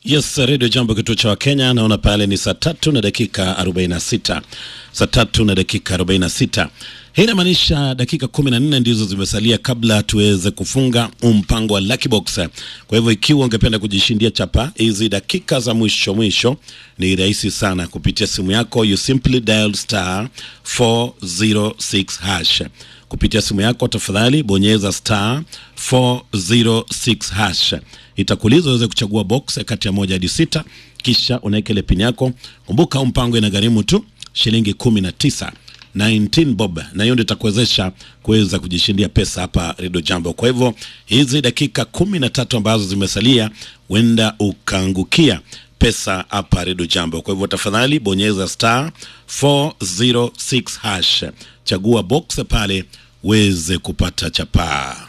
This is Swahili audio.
Yes, Radio Jambo, kituo cha Wakenya. Naona pale ni saa tatu na dakika 46, saa tatu na dakika 46. Hii inamaanisha dakika 14 ndizo zimesalia kabla tuweze kufunga mpango wa Lucky Box. Kwa hivyo ikiwa ungependa kujishindia chapa hizi dakika za mwisho mwisho, ni rahisi sana kupitia simu yako, you simply dial star 406 hash kupitia simu yako, tafadhali bonyeza star 406 hash. Itakuuliza uweze kuchagua box kati ya moja hadi sita, kisha unaweka ile pin yako. Kumbuka huu mpango inagharimu tu shilingi 19 19 bob, na hiyo ndio itakuwezesha kuweza kujishindia pesa hapa Redio Jambo. Kwa hivyo hizi dakika kumi na tatu ambazo zimesalia, huenda ukaangukia pesa hapa Redio Jambo. Kwa hivyo tafadhali bonyeza star 406 hash, chagua box pale uweze kupata chapaa.